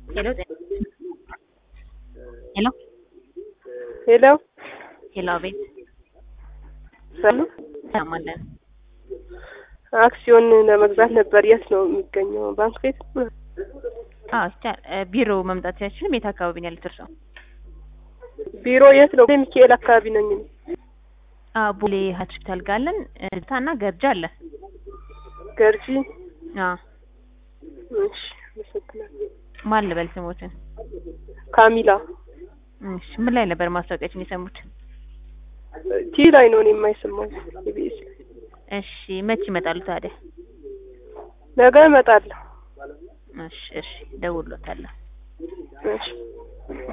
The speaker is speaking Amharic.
ሄሎ ሄሎ ሄሎ ሄሎ፣ አቤት ሰሉ ሰማለን። አክሲዮን ለመግዛት ነበር። የት ነው የሚገኘው? ባንክ ቤት? አዎ ይቻላል። እ ቢሮ መምጣት ሲያችልም የት አካባቢ ነው ያሉት እርስዎ? ቢሮ የት ነው? ሚካኤል አካባቢ ነኝ እኔ። አዎ ቦሌ ሆስፒታል ጋር አለን። ታና ገርጃ አለ። ገርጂ። አዎ እሺ፣ አመሰግናለሁ። ማን ልበል ስሞትን? ካሚላ እሺ ምን ላይ ነበር ማስታወቂያችን የሰሙት? ቲ ላይ ነው እኔ የማይሰማው ኢቢኤስ ላይ። እሺ መች ይመጣሉ ታዲያ? ነገ እመጣለሁ። እሺ እሺ፣ ደውሎታለሁ። እሺ